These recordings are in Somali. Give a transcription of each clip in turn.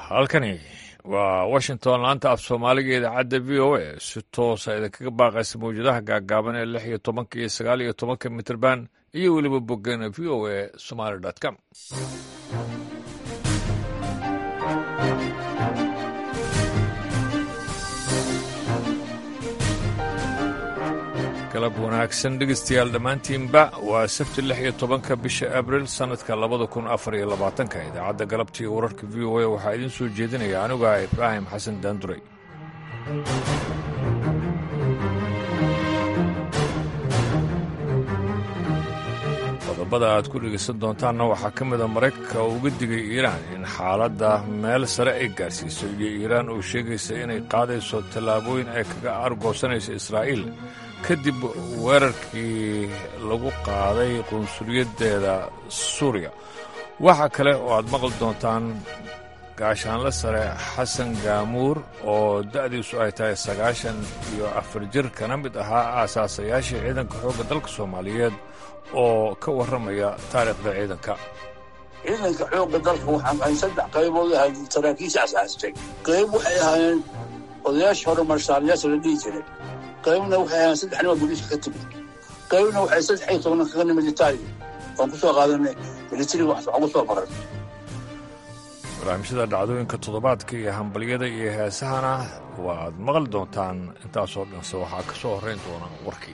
halkani waa washington laanta af soomaaliga idaacadda v o a si toosa idinkaga baaqaysa mawjadaha gaagaaban ee lix iyo tobanka iyo sagaal iyo tobanka mitrband iyo weliba boggana v o a somaly com galab wanaagsan dhegeystayaal dhammaantiinba waa sabti lix iyo tobanka bisha abril sannadka labada kun afar iyo labaatanka idaacadda galabta iyo wararka v o a waxaa idiin soo jeedinaya aniga ibraahim xasan daanduray qodobada aad ku dhegaysan doontaanna waxaa ka mida maraykanka oo uga digay iiraan in xaaladda meel sare ay gaarsiiso iyo iiraan oo sheegaysa inay qaadayso tallaabooyin ay kaga argoosanayso israa'iil kadib weerarkii lagu qaaday qunsuliyaddeeda suuriya waxaa kale oo aad maqli doontaan gaashaanle sare xasan gaamuur oo da'diisu ay tahay sagaashan iyo afar jir kana mid ahaa aasaasayaashii ciidanka xoogga dalka soomaaliyeed oo ka warramaya taariikhda ciidanka ciidanka xoogga dalka waxaan ahay saddex qaybood ahayd saraakiisha asaastay qayb waxay ahaayeen odayaasha hore marshaalayaasha la dhihi jiray qaybna waxay ahaayeen saddex nima booliiska ka timid qaybna waxay saddex iyo toban kaga nimid itaaliya waan ku soo qaadanay militariga wax ugu soo maray barnaamijyada dhacdooyinka toddobaadka iyo hambalyada iyo heesahana waaad maqli doontaan intaasoo dhanse waxaa ka soo horrayn doona warkii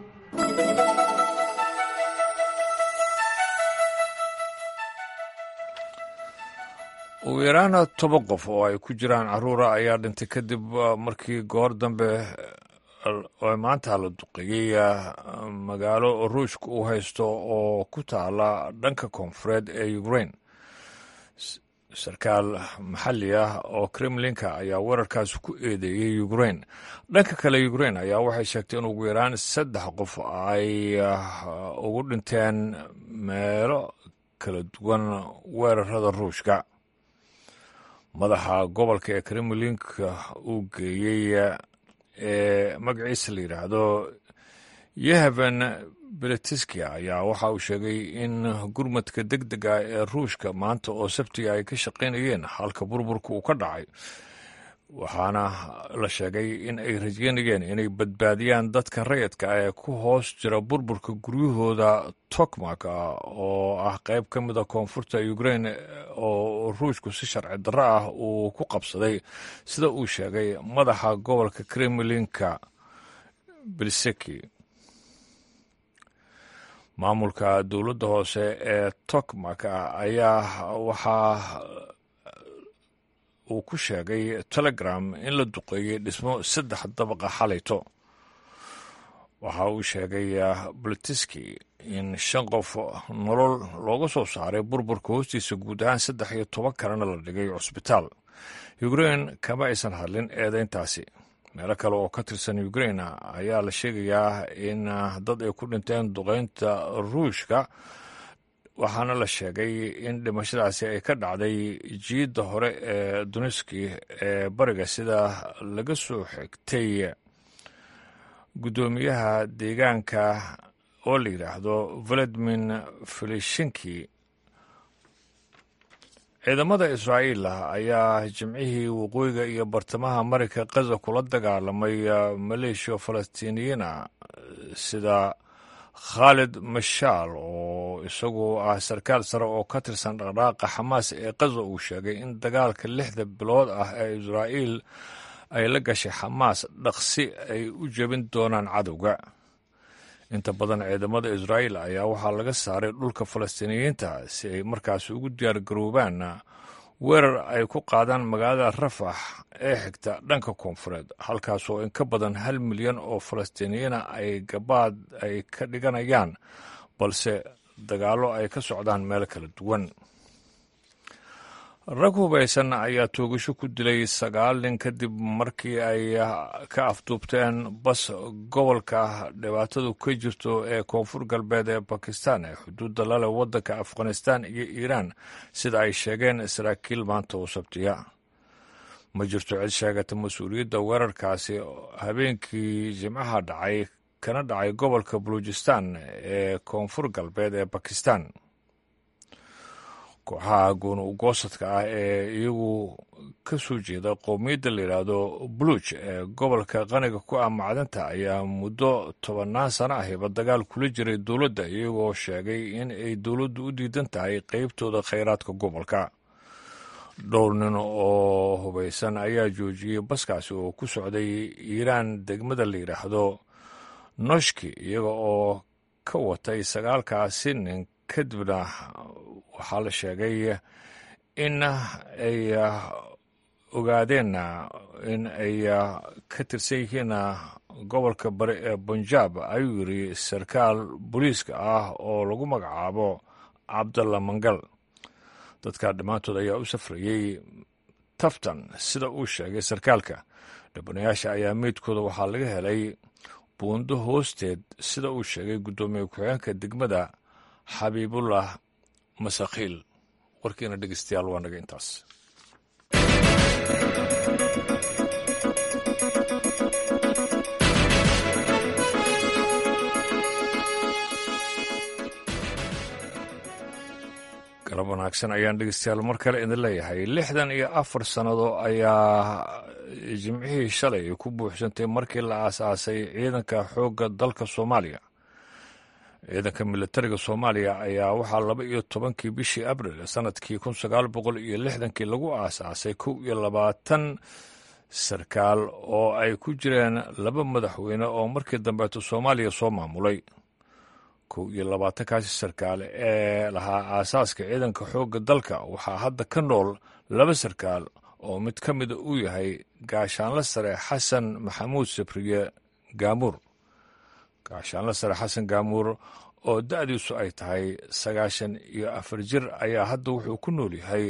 ugu yaraana toban qof oo ay ku jiraan carruura ayaa dhintay kadib markii goor dambe oo maanta la duqeeyey magaalo ruushka uu haysto oo ku taala dhanka koonfureed ee ukrain sarkaal maxalli ah oo kremlinka ayaa weerarkaasi ku eedeeyey ukrain dhanka kale ukrain ayaa waxay sheegtay in ugu yaraan saddex qof ay ugu dhinteen meelo kala duwan weerarada ruushka madaxa gobolka ee kremlinka uu geeyey ee magaciisa la yidhaahdo yehaven beletiski ayaa waxa uu sheegay in gurmadka deg deg ah ee ruushka maanta oo sabtiga ay ka shaqaynayeen halka burburka uu ka dhacay waxaana la sheegay in ay rajeynayeen inay badbaadiyaan dadka rayidka ah ee ku hoos jira burburka guryahooda tokmak oo ah qayb ka mida koonfurta ukrain oo ruushku si sharci darro ah uu ku qabsaday sida uu sheegay madaxa gobolka kremlinka belseki maamulka dowladda hoose ee tokmak ayaa waxaa uu ku sheegay telegram in la duqeeyey dhismo saddex dabaqa xalayto waxa uu sheegay bolitiski in shan qof nolol looga soo saaray burburka hoostiisa guud ahaan saddex iyo toban kalena la dhigay cusbitaal ukrain kama aysan hadlin eedeyntaasi meelo kale oo ka tirsan ukrain ayaa la sheegayaa in dad ay ku dhinteen duqeynta ruushka waxaana la sheegay in dhimashadaasi ay ka dhacday jiidda hore ee duniski ee bariga sida laga soo xigtay guddoomiyaha deegaanka oo la yidhaahdo valadmin felishinki ciidamada israa'iil ayaa jimcihii waqooyiga iyo bartamaha marayka kaza kula dagaalamay maleeshiya falastiiniyiina sida khaalid mashaal oo isagu ah sarkaal sare oo ka tirsan dhaqdhaaqa xamaas ee kaza uu sheegay in dagaalka lixda bilood ah ee israa'iil ay la gashay xamaas dhaqsi ay u jebin doonaan cadowga inta badan ciidamada israa'iil ayaa waxaa laga saaray dhulka falastiiniyiinta si ay markaasi ugu diyaar garoobaan weerar ay ku qaadaan magaalada rafax ee xigta dhanka koonfureed halkaasoo in ka badan hal milyan oo falastiiniyiina ay gabaad ay ka dhiganayaan balse dagaallo ay ka socdaan meel kala duwan rag hubaysan ayaa toogasho ku dilay sagaal nin kadib markii ay ka afduubteen bas gobolka dhibaatadu ka jirto ee koonfur galbeed ee bakistan ee xuduudda lale waddanka afghanistan iyo iiraan sida ay sheegeen saraakiil maanta oo sabtiya ma jirto cid sheegata mas-uuliyadda weerarkaasi habeenkii jimcaha dhacay kana dhacay gobolka baluujistan ee koonfur galbeed ee bakistan kooxaha gooni ugoosadka ah ee iyagu ka soo jeeda qowmiyadda la yidhaahdo buluj ee gobolka qaniga ku ah macdanta ayaa muddo tobannaan sano ahiba dagaal kula jiray dowladda iyagoo sheegay in ay dowladdu u diidan tahay qeybtooda khayraadka gobolka dhowr nin oo hubaysan ayaa joojiyey baskaasi oo ku socday iiraan degmada la yidhaahdo noshki iyaga oo ka watay sagaalkaasi nin kadibna waxaa la sheegay in ay ogaadeen in ay ka tirsan yihiin gobolka bari ee bunjaab ayuu yiri sarkaal booliiska ah oo lagu magacaabo cabdalla mangal dadka dhammaantood ayaa u safrayey taftan sida uu sheegay sarkaalka dhibanayaasha ayaa meydkooda waxaa laga helay buundo hoosteed sida uu sheegay guddoomiye ku-xigeenka degmada xabiibullah masakhiil warkiina dhegeystayaal waa naga intaas galab wanaagsan ayaan dhegeystayaal mar kale idin leeyahay lixdan iyo afar sannado ayaa jimcihii shalay ku buuxsantay markii la aasaasay ciidanka xoogga dalka soomaaliya ciidanka militariga soomaaliya ayaa waxaa laba iyo tobankii bishii abril sanadkii kun sagaal boqol iyo lixdankii lagu aasaasay kow iyo labaatan sarkaal oo ay ku jireen laba madaxweyne oo markii dambeeto soomaaliya soo maamulay kow iyo labaatankaasi sarkaal ee lahaa aasaaska ciidanka xoogga dalka waxaa hadda ka nool laba sarkaal oo mid ka mida uu yahay gaashaanla sare xasan maxamuud sabriye gaamuur gaashaanla sare xasan gaamuur oo da'diisu ay tahay sagaashan iyo afar jir ayaa hadda wuxuu ku nool yahay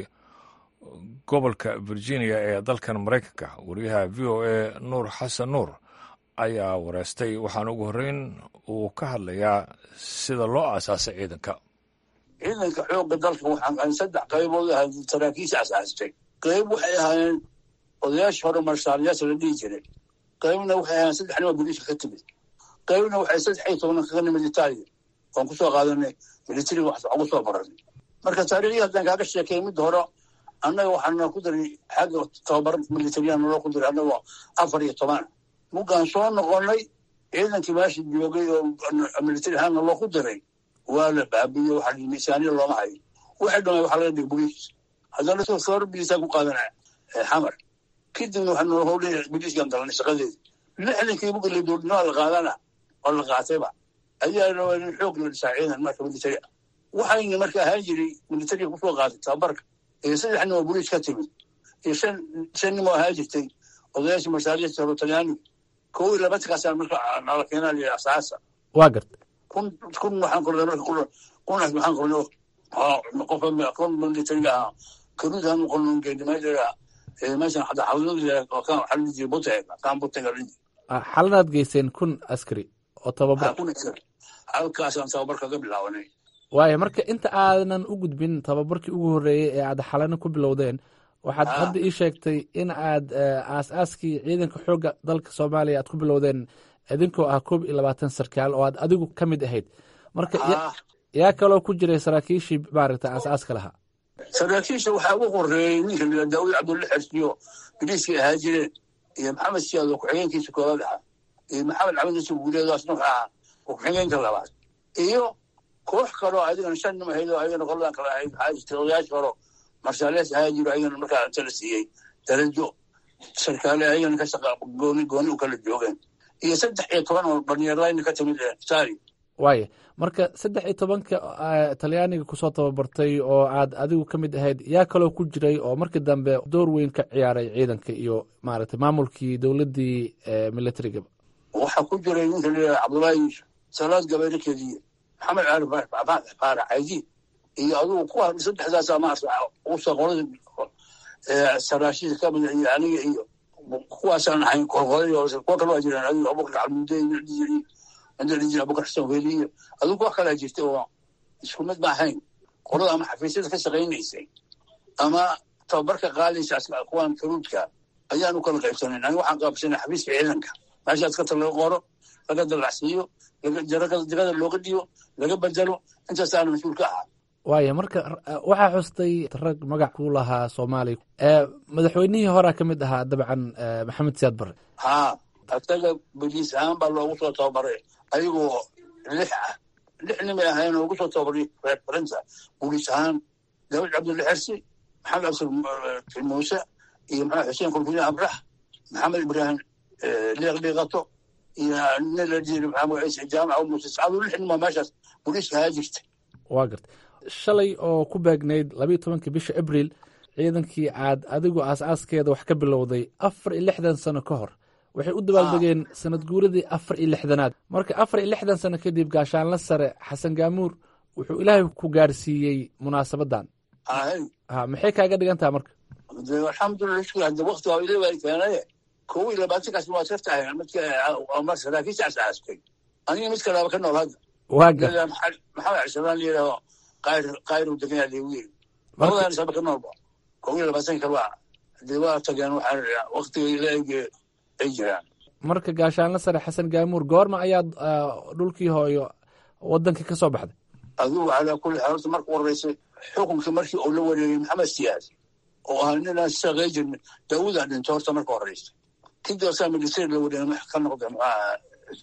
gobolka virginia ee dalkan maraykanka wariyaha v o a nuur xasan nuur ayaa wareystay waxaana ugu horreyn uu ka hadlayaa sida loo aasaasay ciidanka ciidanka xoogga dalka waxaan saddex qaybood ahayd saraakiisha asaastay qayb waxay ahaayeen odayaasha hore marshaalayaasha la dhihi jiray qaybna waxay ahaayeen saddex nima booliiska ka timid qaybna waxay saddex iyo toban kaga nimid itaaliya waan kusoo qaadanay militariga wax ugu soo baranay marka taariikhdii haddaan kaaga sheekay midda hore annaga waxaana ku daray xagga tababar militariyan naloo ku daray annagoo afar iyo toban muggaan soo noqonnay ciidankii meesha joogay oo militari ahaanna loo ku daray waa la baabiye waxa miisaaniya looma hayo waxay dhamay waxaa laga dhigay boliis haddana soor biliisaa ku qaadana xamar kadibna waxaa noo howlay boliiskan galanay shaqadeeda lixdankii buga la dowladnimada la qaadana oo la qaatayba ayaa rabaa in xoog la dhisaa ciidan marka militari ah waxayna marka ahaan jiray militariga kusoo qaatay tababarka iyo saddex nin oo boliis ka timid iyo shan shan nin oo ahaan jirtay odayaasha marsaaliyasta hore talyaaniga kow iyo labaatankaasaan marka nala keenaa la asaasa waa garta kun kun waxaan qornay marka kun kun waxaan qornay qofa kun militariga ahaa karuudaan qornon geedimaydaga meeshan hadda xawlada kan waxaa la jiray butega kan butega la jiray xaladaad geyseen kun askari oo tababar kun askari halkaasaan tababar kaga bilaabanay waayo marka inta aadan u gudbin tababarkii ugu horreeyey ee aad xalana ku bilowdeen waxaad hadda ii sheegtay in aad aas-aaskii ciidanka xoogga dalka soomaaliya aad ku bilowdeen idinkoo ah koob iyo labaatan sarkaal oo aad adigu ka mid ahayd marka yaa kaloo ku jiray saraakiishii maaragta aas-aaska lahaa saraakiisha waxaa ugu horeeyey ninka la daawud cabdulla xersiyo biliiskay ahaa jireen iyo maxamed siyaad oo ku-xigeenkiisa koobaad ahaa iyo maxamed cabdi nasib guuleedaas nuux ahaa oo ku-xigeenka labaad iyo koox kaloo adigana shan nim ahayd oo ayagana qoladan kale ahayd waxaa jirtay odayaasha horo marshaalees ahaa jiro ayagana markaa inta la siiyey darajo sarkaale ayagana ka shaqa gooni gooni u kala joogeen iyo saddex iyo toban oo dhalinyarayna ka timid itaali waaya marka saddex iyo tobanka talyaaniga kusoo tababartay oo aad adigu ka mid ahayd yaa kaloo ku jiray oo markii dambe door weyn ka ciyaaray ciidanka iyo maaragtay maamulkii dowladdii militarigaba waxaa ku jiray ninka la cabdullaahi yuusuf salaad gabayrakeediiyo maxamed caali faarax caydiid iyo adugu kuwa saddexdaasaa maarata usa qolada saraashiisa ka mid iyo aniga iyo kuwaasaan ahayn qorqoday oo kuwa kale waa jiraan adigu abubakar calmude jiri inta la jira abubakar xasan weli iyo adigu kuwa kalaa jirta oo isku mid ma ahayn qolada ama xafiisyada ka shaqaynaysay ama tababarka qaadaysa kuwan karuudka ayaan u kala qaybsanayn aniga waxaan qaabsanay xafiiska ciidanka meeshaas kata laga qoro laga dalacsiiyo jagada looga dhiyo laga bedelo intaasaana mas-uul ka ahaa waaya marka waxaa xustay rag magac ku lahaa soomaaliya madaxweynihii horea ka mid ahaa dabcan maxamed siyaad barre haa asaga boliis ahaan baa loogu soo tababaray ayagoo lix ah lix nimay ahayn ugu soo tababaray reerfarinta boliis ahaan daawud cabdulla xersi maxamed absir muuse iyo maxamed xuseen kulfine abrax maxamed ibraahim liiq liiqato iyo nin la jiri maxamed ciise jaamaca muuse sacado lix nima meeshaas boliiska ahaa jirta waa garta shalay oo ku beegnayd labayo tobankii bisha abriil ciidankii aad adigu aas-aaskeeda wax ka bilowday afar iyo lixdan sano ka hor waxay u dabaaldegeen sanad guuradii afar iyo lixdanaad marka afar iyo lixdan sano kadib gaashaanla sare xasan gaamuur wuxuu ilaahay ku gaarsiiyey munaasabadan ha maxay kaaga dhigan taha marka alxamdulilah shukr hadda wakti waa ilaa baa keenaye kow iyo labaatankaas waa iska tahay midka saraakiisha asaastay aniga mid kalaaba ka nool hadda waa gar maxamed cisabaan layidhaho qayr qayru deganaa leegu yiri labadan isaba ka noolba kow iyo labaatanka kale waa dee waa tageen waxaa waktiga ilaahige ay jiraan marka gaashaanla sare xasan gaamuur goorma ayaad dhulkii hooyo wadankii ka soo baxday adigu calaa kulli xaal horta marka horeysay xukunkii markii uu la wareegay maxamed siyaad oo ahaa ninaan shaqey jirna daawudaa dhinto horta marka horeysay kadib asaa milisari la wareegay ka noqday maxaa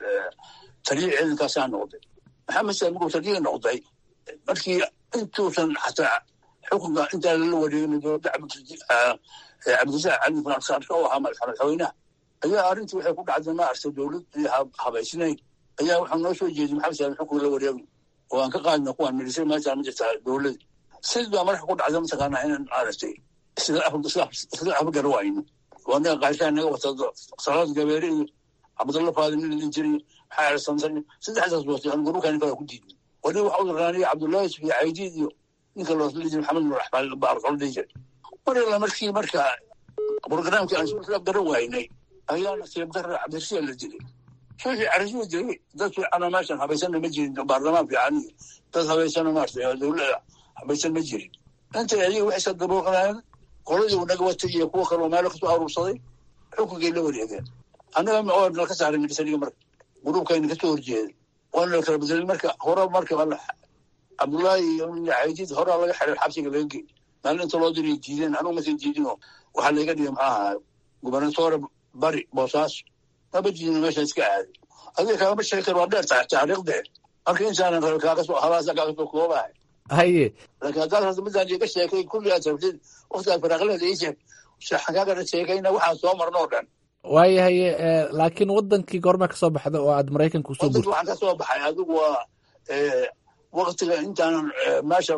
taliya ciidankaasaa noqday maxamed siyaad markuu taliya noqday markii intuusan xataa xukunka intaa lala wareegin dowladda cabdisac cali faransaarka oo ahaa madaxweynaha ayaa arrintii waxay ku dhacday ma arta dowlad habaysnayn ayaa waxaa noo soo jeeday maxamed siyaad xukunka la wareegno oo aan ka qaadna kuwaan milisari meeshaa ma jirtaa dowlada sid baa marka ku dhacda mataqaanaa inaan maaragtay isla afgara wayno oo naga qaashaa naga wata salaad gabeere iyo cabdalla faadin nin idin jiray maxaa ersansan saddexdaas watay aan gurukaan kala ku diidnay wali waxa u daraanaya cabdullahi yusuf iyo caydiid iyo ninka loosli jiray maxamed nur axmaan baarqol dhihi jiray mar alla markii marka programkii aan isla afgara waynay ayaana seebdara cabdirasiya la dilay suuxii carisiya dilay dad fiicana meeshan habaysana ma jirin baarlamaan fiican iyo dad habaysana maarta dowlada habaysan ma jirin intay ayaga waxay sa dabooqanayeen qoladii naga watay iyo kuwa kaloo meelo kasoo aruursaday xukunkay la wareegeen annaga oo nalka saaray milisariga marka gruubkayna kasoo horjeeday waana la kala bedelay marka hore marka cabdullaahi iyo caydiid horaa laga xiray xabsiga laga gey maalin inta loo diray diideen anugu masan diidinoo waxaa layga dhigay maxaa ahaa gubernatoore bari boosaaso maba diidino meesha iska aaday adiga kaagama sheegi karo waa dheer tahay taariikhdee marka intaanan rabe kaaga soo halaasa kaaga soo koobahay haye laakiin haddaad hadda midaan iga sheekay kulli aad rabtid waktigaad faraaqleeda ii sheeg waxaan kaagana sheekayna waxaan soo marno oo dhan waayo haye laakiin wadankii goorma ka soo baxda oo aad maraykanka usoo wadanka waxaan ka soo baxay adigu waa waktiga intaanan meesha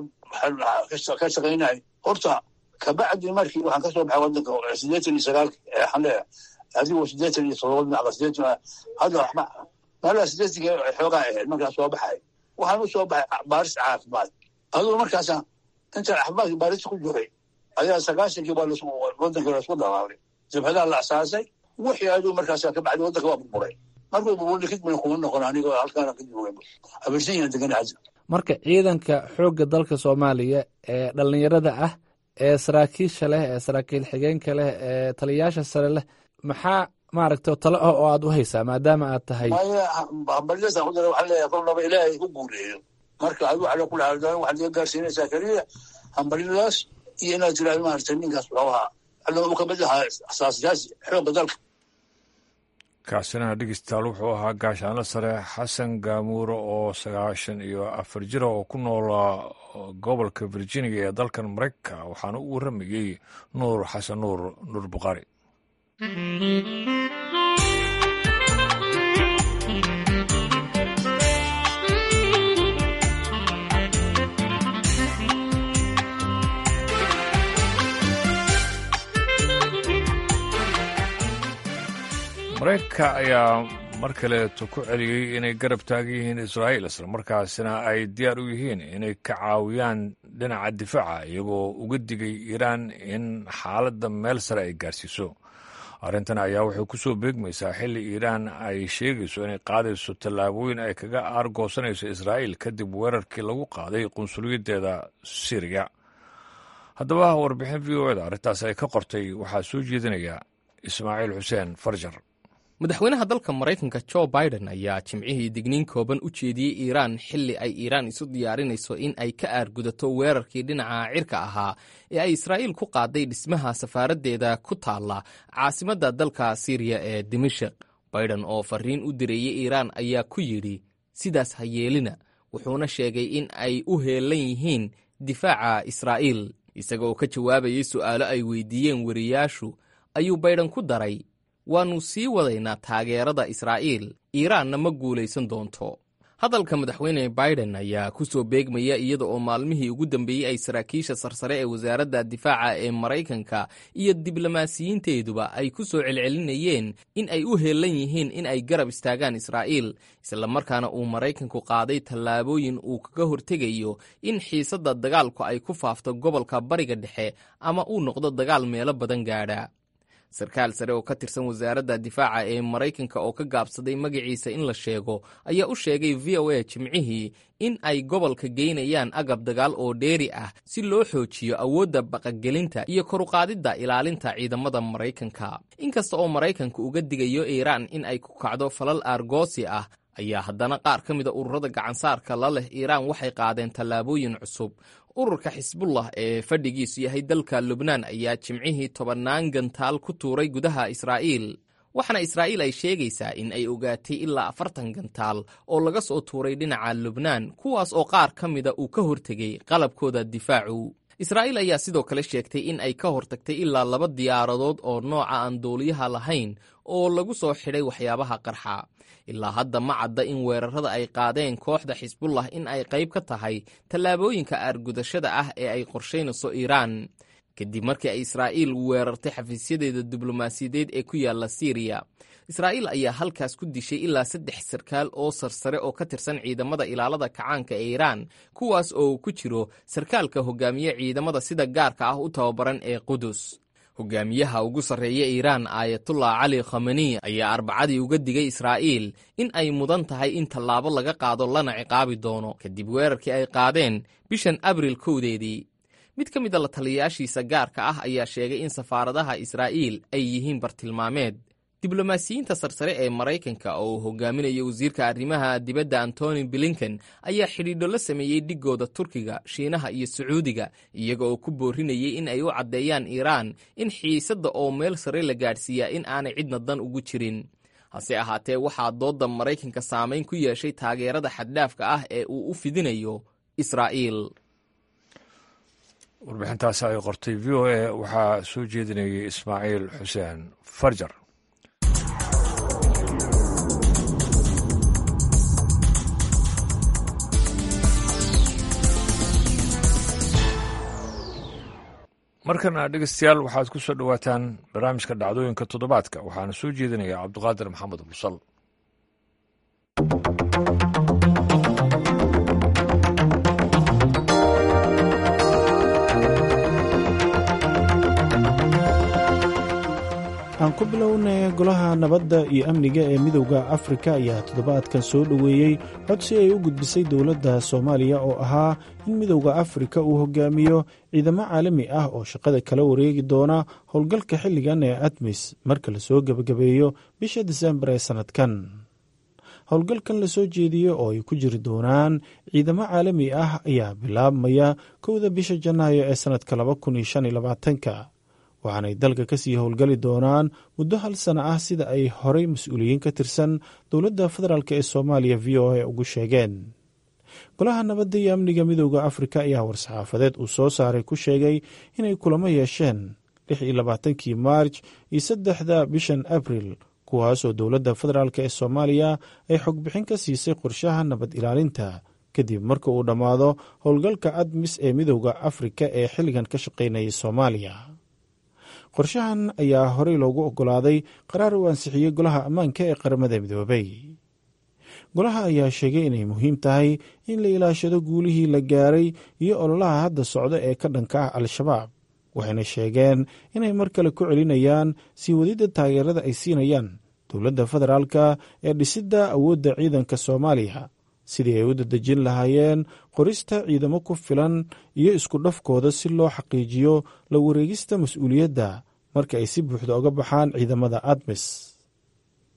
ka shaqaynay horta kabacdi markii waxaan kasoo baxay wadanka sideetan iyo sagaalka xane adigu sideetan iyo todoba dhinaca sideetan hadda waxba meelaha sideetanka xoogaa ahayd markaan soo baxay waxaan u soo baxay baaris caafimaad adigu markaasa intaan caafimaadka baaris ku jiray ayaa sagaashankii baa wadanka laisku dhawaaqay jabhadaha la asaasay wixii adigu markaasa kabacdi wadanka waa burburay markuu burburay kadibna kuma noqon anigoo halkaana ka joogay abersanyaan degan hadda marka ciidanka xoogga dalka soomaaliya ee dhallinyarada ah ee saraakiisha leh ee saraakiil xigeenka leh ee taliyayaasha sare leh maxaa maaragta talo ah oo aad u haysaa maadaama aad tahay hambalyada ku dara waxaa leeyahay kolnaba ilaahay ku guuleeyo marka adigu cala kula xaaldan waxaad iga gaarsiinaysaa keliya hambalyadaas iyo inaad tiraahdo maaragtay ninkaas wuxuu ahaa alla uu kamid ahaa asaasayaasi xoogga dalka kaasina dhegeystayaal wuxuu ahaa gaashaanlo sare xasan gaamuure oo sagaashan iyo afar jira oo ku noola gobolka virginia ee dalkan maraykanka waxaana u waramayey nuur xasan nuur nuur bukhaari maraykanka ayaa mar kaleeto ku celiyey inay garab taagan yihiin israa'iil islamarkaasina ay diyaar u yihiin inay ka caawiyaan dhinaca difaaca iyagoo uga digay iiraan in xaaladda meel sare ay gaarsiiso arrintan ayaa waxay ku soo beegmaysaa xilli iiraan ay sheegayso inay qaadayso tallaabooyin ay kaga aargoosanayso israa'iil kadib weerarkii lagu qaaday qunsuliyaddeeda siriya haddaba warbixin v o eda arrintaas ay ka qortay waxaa soo jeedinaya ismaaciil xuseen farjar madaxweynaha dalka maraykanka jo biden ayaa jimcihii digniin kooban u jeediyey iiraan xilli ay iiraan isu diyaarinayso in ay ka aargudato weerarkii dhinaca cirka ahaa ee ay israa'iil ku qaaday dhismaha safaaraddeeda ku taalla caasimadda dalka siiriya ee dimashik biden oo fariin u direeyey iiraan ayaa ku yidhi sidaas ha yeelina wuxuuna sheegay in ay u heellan yihiin difaaca israa'iil isagaoo ka jawaabayay su'aalo ay weydiiyeen weriyaashu ayuu baydhan ku daray waannu sii wadaynaa taageerada israa'iil iiraanna ma guulaysan doonto hadalka madaxweyne biden ayaa ku soo beegmaya iyada oo maalmihii ugu dambeeyey ay saraakiisha sarsare ee wasaaradda difaaca ee maraykanka iyo diblomaasiyiinteeduba ay ku soo celcelinayeen in ay u heellan yihiin in ay garab istaagaan israa'iil islamarkaana uu maraykanku qaaday tallaabooyin uu kaga hortegayo in xiisadda dagaalku ay ku faafto gobolka bariga dhexe ama uu noqdo dagaal meelo badan gaadha sarkaal sare oo ka tirsan wasaaradda difaaca ee maraykanka oo ka gaabsaday magaciisa in la sheego ayaa u sheegay v o a jimcihii in ay gobolka geynayaan agab dagaal oo dheeri ah si loo xoojiyo awoodda baqagelinta iyo koruqaadidda ilaalinta ciidamada maraykanka inkasta oo maraykanka uga digayo iiraan in ay ku kacdo falal aargoosi ah ayaa haddana qaar ka mida ururada gacansaarka la leh iiraan waxay qaadeen tallaabooyin cusub ururka xisbullah ee fadhigiisu yahay dalka lubnaan ayaa jimcihii tobannaan gantaal ku tuuray gudaha israa'iil waxaana israa'iil ay sheegaysaa in ay ogaatay ilaa afartan gantaal oo laga soo tuuray dhinaca lubnaan kuwaas oo qaar ka mida uu ka hortegay qalabkooda difaacu israa'iil ayaa sidoo kale sheegtay in ay ka hortagtay ilaa laba diyaaradood oo nooca aan duuliyaha lahayn oo lagu soo xidhay waxyaabaha qarxa ilaa hadda ma cadda in weerarada ay qaadeen kooxda xisbullah in ay qayb ka tahay tallaabooyinka aargudashada ah ee ay qorshaynayso iiraan kadib markii ay israa'iil weerartay xafiisyadeeda diblomaasiyadeed ee ku yaalla siiriya israa'iil ayaa halkaas ku dishay ilaa saddex sarkaal oo sarsare oo ka tirsan ciidamada ilaalada kacaanka ee iiraan kuwaas oo ku jiro sarkaalka hogaamiye ciidamada sida gaarka ah u tababaran ee qudus hogaamiyaha ugu sarreeya iiraan aayatullah cali khamani ayaa arbacadii uga digay israa'iil in ay mudan tahay in tallaabo laga qaado lana ciqaabi doono kadib weerarkii ay qaadeen bishan abril kowdeedii mid ka mid a la taliyayaashiisa gaarka ah ayaa sheegay in safaaradaha israa'iil ay yihiin bartilmaameed diblomaasiyiinta sarsare ee maraykanka oo uu hogaaminayo wasiirka arrimaha dibadda antony blinken ayaa xidhiidho la sameeyey dhigooda turkiga shiinaha iyo sacuudiga iyaga oo ku boorinayay in ay u caddeeyaan iiraan in xiisadda oo meel sare la gaadhsiiyaa in aanay cidna dan ugu jirin hase ahaatee waxaa doodda maraykanka saamayn ku yeeshay taageerada xaddhaafka ah ee uu u fidinayo israa'iil warbixintaasi ay qortay v o a waxaa soo jeedinayay ismaaciil xuseen farjar markana dhegeystayaal waxaad ku soo dhowaataan barnaamijka dhacdooyinka toddobaadka waxaana soo jeedinaya cabduqaadir maxamed bursal aan ku bilownay golaha nabadda iyo amniga ee midowda afrika ayaa toddobaadkan soo dhoweeyey codsi ay u gudbisay dowladda soomaaliya oo ahaa in midowda afrika uu hogaamiyo ciidamo caalami ah oo shaqada kala wareegi doona howlgalka xilligan ee admis marka lasoo gebagabeeyo bisha disembar ee sannadkan howlgalkan lasoo jeediyo oo ay ku jiri doonaan ciidamo caalami ah ayaa bilaabmaya kowda bisha janaayo ee sannadka laba kun iyo shan iyo labaatanka waxaanay dalka ka sii howlgali doonaan muddo hal sana ah sida ay horey mas-uuliyiin ka tirsan dowladda federaalk ee soomaaliya v o a ugu sheegeen golaha nabadda iyo amniga midowda afrika ayaa war-saxaafadeed uu soo saaray ku sheegay inay kulamo yeesheen lix iyo labaatankii maarj iyo saddexda bishan abril kuwaasoo dowladda federaalk ee soomaaliya ay xogbixin ka siisay qorshaha nabad ilaalinta kadib marka uu dhammaado howlgalka admis ee midowda afrika ee xilligan ka shaqaynayay soomaaliya qorshahan ayaa horey loogu oggolaaday qaraar uu ansixiyey golaha ammaanka ee qaramada midoobay golaha ayaa sheegay inay muhiim tahay in la ilaashado guulihii la gaaray iyo ololaha hadda socda ee ka dhanka ah al-shabaab waxayna sheegeen inay mar kale ku celinayaan sii wadidda taageerada ay siinayaan dowladda federaalka ee dhisidda awoodda ciidanka soomaaliya sidii ay u dadejin lahaayeen qorista ciidamo ku filan iyo isku dhafkooda si loo xaqiijiyo la wareegista mas-uuliyadda marka ay si buuxda oga baxaan ciidamada admis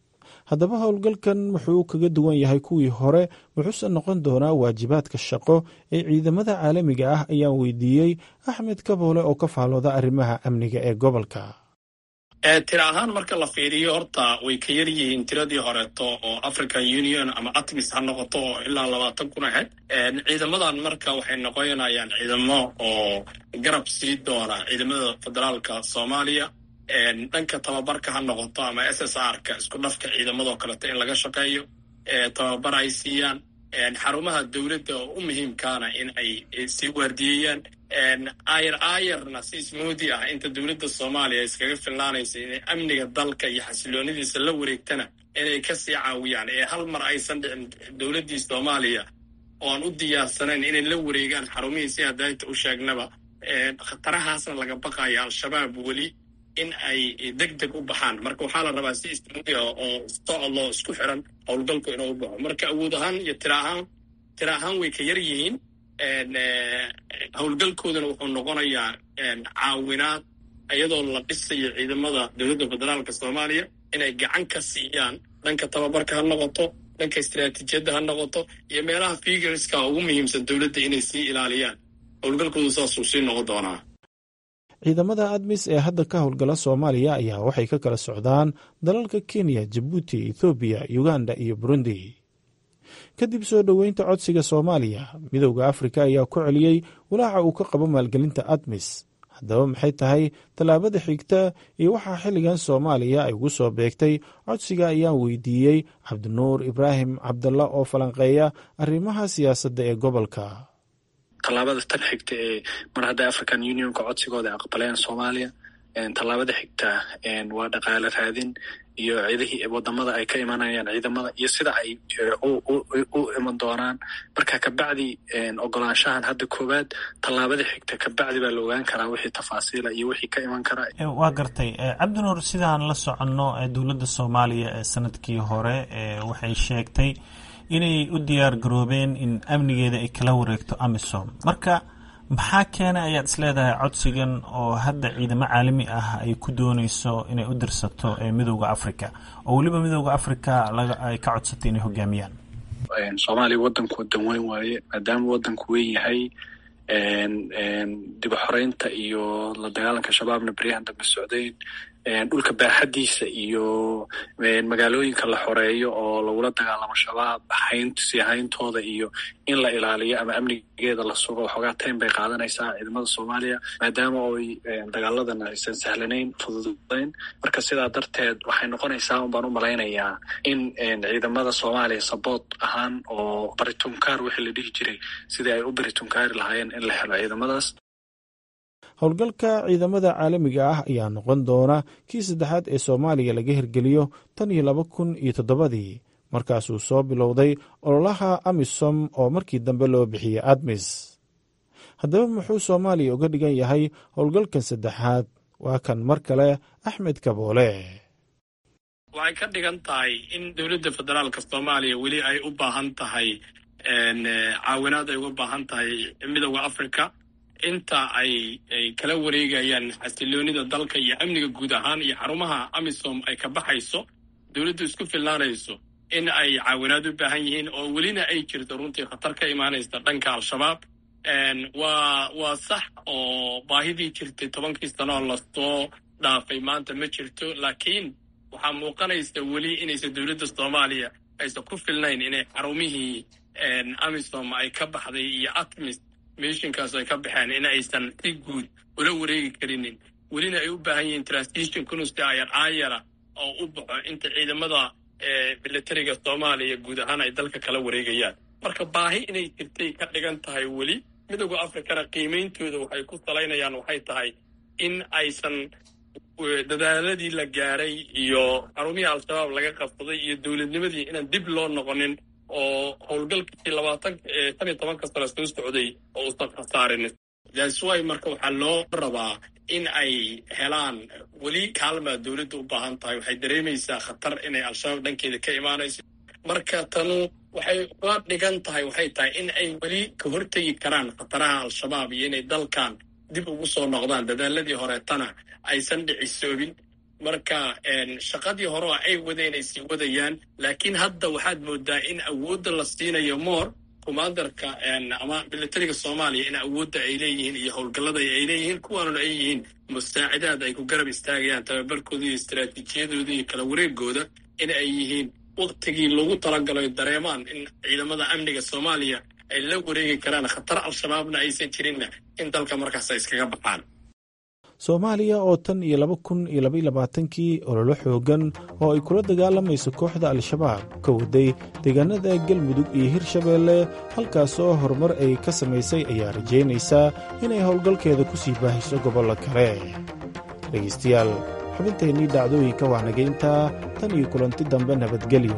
haddaba howlgalkan wuxuu kaga duwan yahay kuwii hore wuxuuse noqon doonaa waajibaadka shaqo ee ciidamada caalamiga ah ayaan weydiiyey axmed kaboole oo ka faalooda arrimaha amniga ee gobolka tira ahaan marka la fiiriyo horta way ka yar yihiin tiradii horeeto oo african union ama atmis ha noqoto oo ilaa labaatan kun ahayd ciidamadan marka waxay noqonayaan ciidamo oo garab sii doona ciidamada federaalka soomaaliya dhanka tababarka ha noqoto ama s s r ka isku dhafka ciidamadoo kaleeto in laga shaqeeyo tababar ay siiyaan xarumaha dowladda oo u muhiimkaana in ay sii waardiyeeyaan ayar aayarna si ismoodi ah inta dowladda soomaaliya iskaga filnaanaysa inay amniga dalka iyo xasiloonidiisa la wareegtana inay ka sii caawiyaan ee hal mar aysan dhicin dowladdii soomaaliya oo aan u diyaarsanayn inay la wareegaan xarumihii si hadaynta u sheegnaba khatarahaasna laga baqayo al-shabaab weli in ay deg deg u baxaan marka waxaa la rabaa si ismoodi ah oo socodloo isku xiran howlgalku inuu u baxo marka awood ahaan iyo tira ahaan tira ahaan way ka yar yihiin howlgalkoodana wuxuu noqonayaa caawinaad iyadoo la dhisayo ciidamada dowladda federaalka soomaaliya inay gacan ka siiyaan dhanka tababarka ha noqoto dhanka istaraatiijiyadda ha noqoto iyo meelaha figurska ugu muhiimsan dowladda inay sii ilaaliyaan howlgalkoodu saasuu sii noqon doonaa ciidamada admis ee hadda ka howlgala soomaaliya ayaa waxay ka kala socdaan dalalka kenya jabuuti ethoobiya uganda iyo burundi kadib soo dhoweynta codsiga soomaaliya midowda afrika ayaa ku celiyey walaaca uu ka qabo maalgelinta admis haddaba maxay tahay tallaabada xigta iyo waxaa xilligan soomaaliya ay ugu soo beegtay codsiga ayaan weydiiyey cabdinuur ibraahim cabdalla oo falanqeeya arrimaha siyaasadda ee gobolka tallaabada tan xigta ee mar hadda african unionka codsigooda ay aqbaleen soomaaliya tallaabada xigta waa dhaqaale raadin iyo ciidihii wadamada ay ka imanayaan ciidamada iyo sida ay u iman doonaan marka kabacdi ogolaanshahan hadda koowaad tallaabada xigta kabacdi baa la ogaan karaa wixii tafaasiila iyo wixii ka iman karaa waa gartay cabdinuur sidaan la soconno dowladda soomaaliya ee sanadkii hore waxay sheegtay inay u diyaar garoobeen in amnigeeda ay kala wareegto amisom marka maxaa keenay ayaad isleedahay codsigan oo hadda ciidamo caalami ah ay ku dooneyso inay u dirsato midowda africa oo weliba midowda africa ay ka codsatay inay hogaamiyaan soomaaliya wadanku wadan weyn waaye maadaama wadanku weyn yahay dib u xoreynta iyo la dagaalanka shabaabna beryahan dambe socdayn dhulka baaxadiisa iyo magaalooyinka la xoreeyo oo lagula dagaalamo shabaab sii hayntooda iyo in la ilaaliyo ama amnigeeda la sugo waxoogaa taym bay qaadanaysaa ciidamada soomaaliya maadaama oy dagaaladan aysan sahlanayn fududayn marka sidaa darteed waxay noqonaysaa un baan u malaynayaa in ciidamada soomaaliya saboot ahaan oo baritunkaar wixii la dhihi jiray sidii ay u baritunkaari lahaayeen in la helo ciidamadaas howlgalka ciidamada caalamiga ah ayaa noqon doona kii saddexaad ee soomaaliya laga hirgeliyo tan iyo laba kun iyo toddobadii markaasuu soo bilowday ololaha amisom oo markii dambe loo bixiyey admis haddaba muxuu soomaaliya uga dhigan yahay howlgalkan saddexaad waa kan mar kale axmed kaboole waxay ka dhigan tahay in dowladda federaalka soomaaliya weli ay u baahan tahay caawinaad ay uga baahan tahay midowda africa inta ay ay kala wareegayaan xasiloonida dalka iyo amniga guud ahaan iyo xarumaha amisom ay ka baxayso dowladdu isku filnaanayso in ay caawinaad u baahan yihiin oo welina ay jirto runtii khatar ka imaanaysa dhanka al-shabaab waa waa sax oo baahidii jirtay tobankii sano oo lasoo dhaafay maanta ma jirto laakiin waxaa muuqanaysa weli inaysan dowladda soomaaliya aysan ku filnayn inay xarumihii amisom ay ka baxday iyo atmis mishinkaas ay ka baxeen in aysan si guud ula wareegi karinin welina ay u baahan yihiin transition kunusti ayar aayara oo u baxo inta ciidamada militariga soomaaliya guud ahaan ay dalka kala wareegayaan marka baahi inay jirtay ka dhigan tahay weli midowda africana qiimeyntooda waxay ku salaynayaan waxay tahay in aysan dadaaladii la gaaray iyo xarumihii al-shabaab laga qabsaday iyo dowladnimadii inaan dib loo noqonin oo howlgalkii labaatan tan iyo tobanka sano soo socday oo usan khasaarin daswy marka waxaa loo rabaa in ay helaan weli kaalmaa dowladda u baahan tahay waxay dareemaysaa khatar inay al-shabaab dhankeeda ka imaanayso marka tanu waxay la dhigan tahay waxay tahay in ay weli ka hortegi karaan khataraha al-shabaab iyo inay dalkan dib ugu soo noqdaan dadaaladii horeetana aysan dhicisoobin marka shaqadii hore oo ay wadeen ay sii wadayaan laakiin hadda waxaad moodaa in awoodda la siinayo moor commandarka ama militariga soomaaliya in awoodda ay leeyihiin iyo howlgallada ay leeyihiin kuwaanuna ay yihiin musaacidaad ay ku garab istaagayaan tababarkooda iyo istaraatiijiyadooda iyo kala wareegooda in ay yihiin waktigii lagu talagalo dareemaan in ciidamada amniga soomaaliya ay la wareegi karaan khatar al-shabaabna aysan jirinna in dalka markaas ay iskaga baxaan soomaaliya oo tan iyo laba kun iyo labaiyo labaatankii ololo xoogan oo ay kula dagaalamayso kooxda al-shabaab ka waday deegaanada galmudug iyo hirshabeelle halkaasoo horumar ay ka samaysay ayaa rajaynaysaa inay howlgalkeeda ku sii baahiso gobollo kale dhegaystayaal xubintaennii dhacdooyinka waanagayntaa tan iyo kulanti dambe nabadgelyo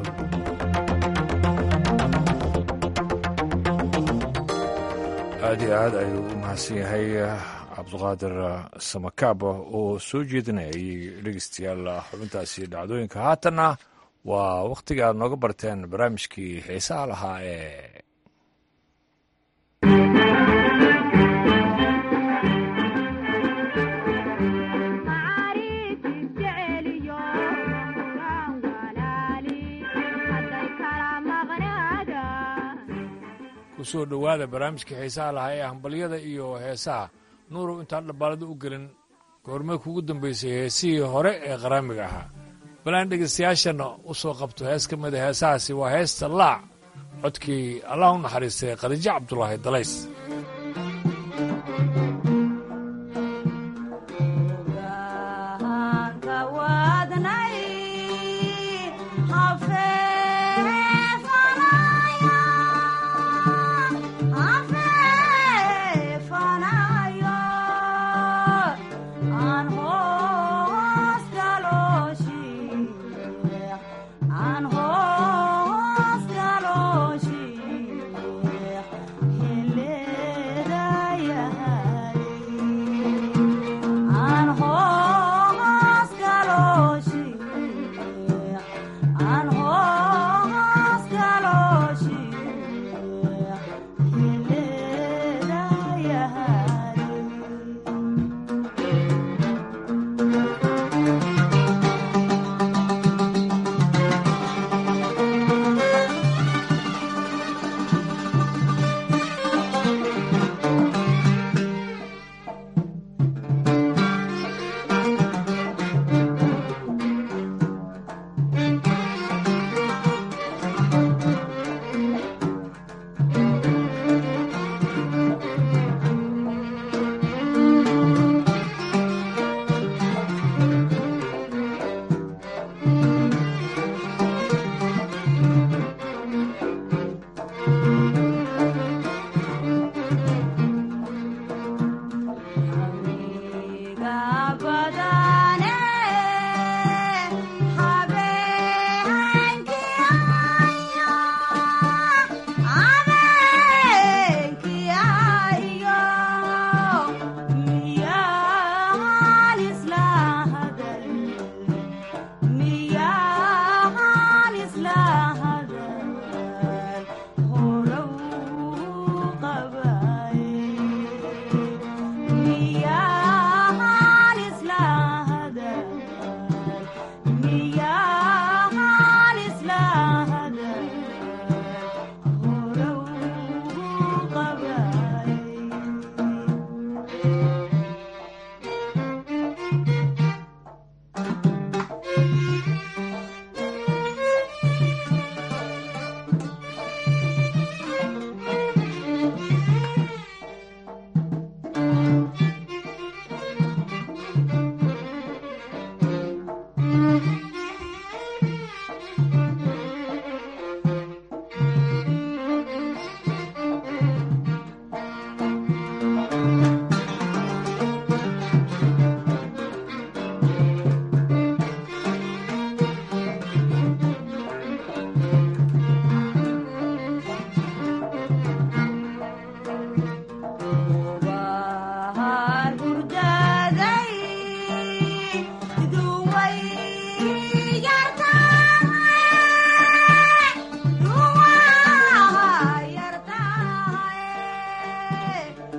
aad iyo aad ayuu u mahadsan yahay cabduqaadir samakaaba oo soo jeedinayay dhegeystayaal xubintaasi dhacdooyinka haatanna waa wakhtiga aad nooga barteen barnaamijkii xiisaha lahaa ee kusoo dhowaada barnaamijkii xiisaha lahaa ee hambalyada iyo heesaha nuurow intaan dhabbaalada u gelin goormee kugu dambaysay heesihii hore ee qaraamiga ahaa balaan dhegaystayaashana u soo qabto hees ka mida heesahaasi waa heesta laac codkii allah u naxariistay khadiijo cabdulaahi dalays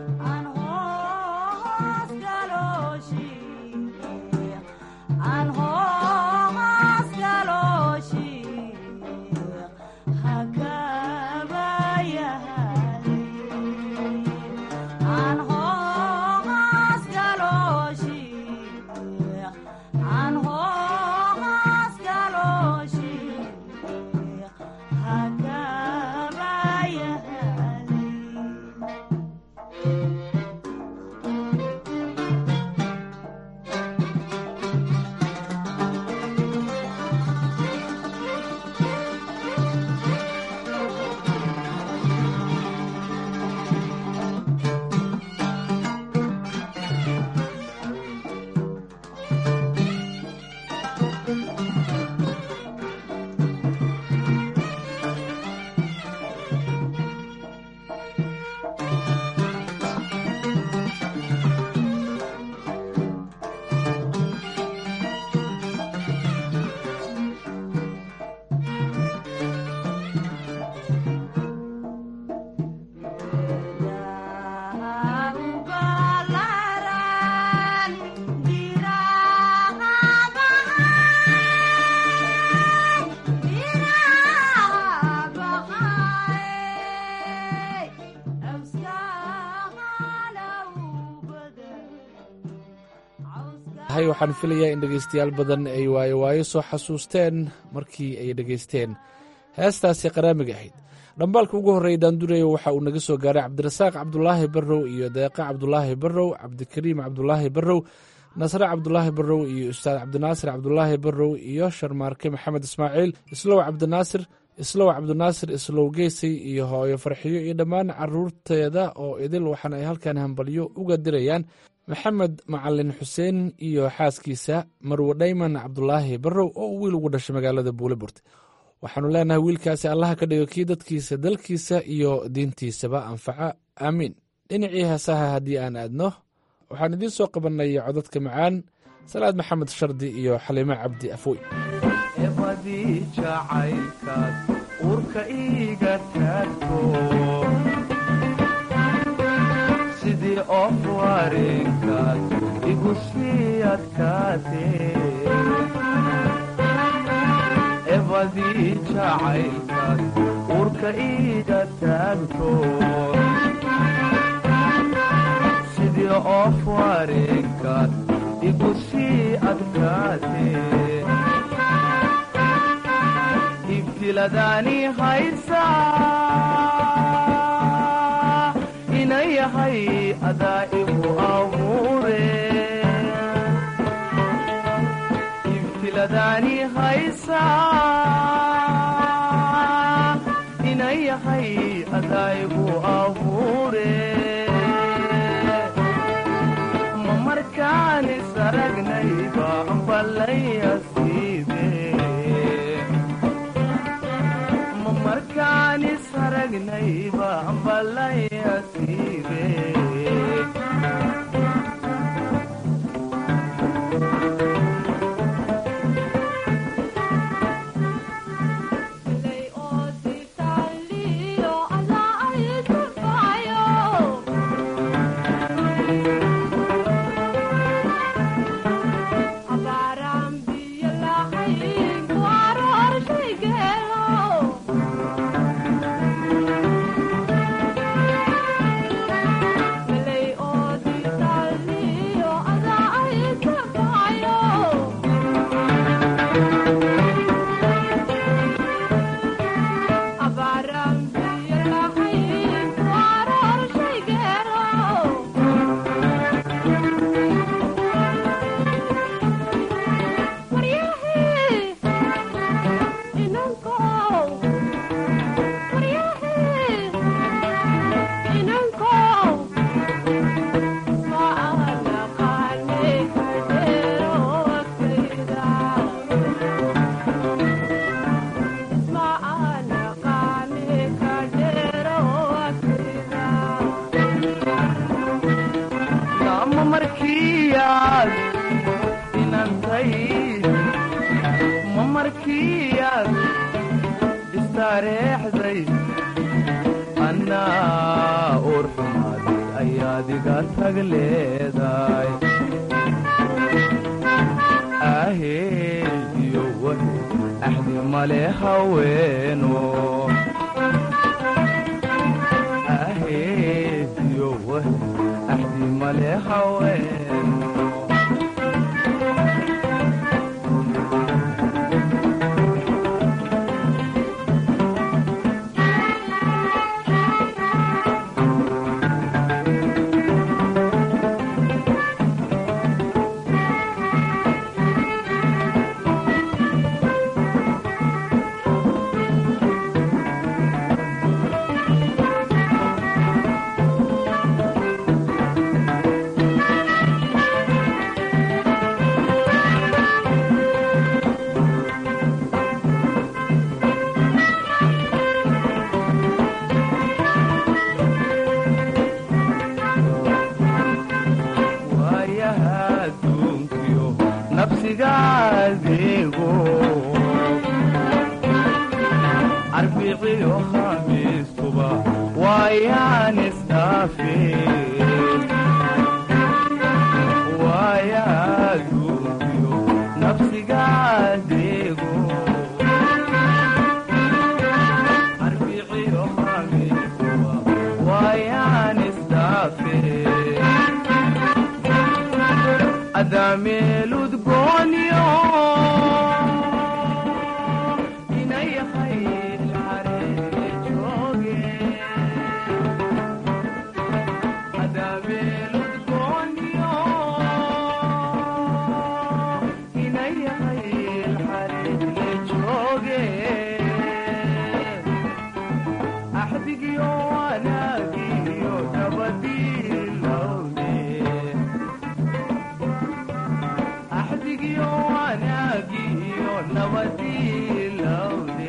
aan waxaan filayaa in dhegaystayaal badan ay waayo waayo soo xasuusteen markii ay dhegaysteen heestaasi qaraamiga ahayd dhambaalka ugu horreeya daandureyo waxa uu naga soo gaaray cabdirasaaq cabdulaahi barrow iyo deeqa cabdulaahi barrow cabdikariim cabdulaahi barrow nasre cabdulaahi barrow iyo ustaad cabdinaasir cabdulaahi barrow iyo sharmaarke maxamed ismaaciil islow cabdinaasir islow cabdinaasir islow geesay iyo hooyo farxiyo iyo dhammaan caruurteeda oo idil waxaana ay halkan hambalyo uga dirayaan maxamed macalin xuseen iyo xaaskiisa marwe dhayman cabdulaahi barrow oo uu wiil ugu dhashay magaalada buuleburte waxaanu leenahay wiilkaasi allaha ka dhigo kii dadkiisa dalkiisa iyo diintiisaba anfaca aamiin dhinacii heesaha haddii aan aadno waxaan idiin soo qabannay codadka macaan salaad maxamed shardi iyo xaliimo cabdi afoy ebadii jacaylkaad uurka iiga taagto sidii of wareenkaad igu sii adkaatee ebadii jacaylkaad uurka iiga taagto sidii of wareenkaad igu sii adkaatee ibtiladaani haysaa inayahay adaa igu abuure ibtiladaani haysaa inayahay adaa igu abuure ma markaani saragnayba ballayasiibe markaanis aragnayba ambalayasiibe adeego arbiciyo khamiistuba waayaan isdhaafe waayaduubiyo nafsiga adeego arbiciyo khamiistuba waayaan isdhaafe adameeludgoonyo inayahay ilxaree jooge adameeludgoonyo inayahay ilxaree jooge axdigiyo wanaagiyo nabadiilowde axdigiyo wanaagiyo nabadiilowde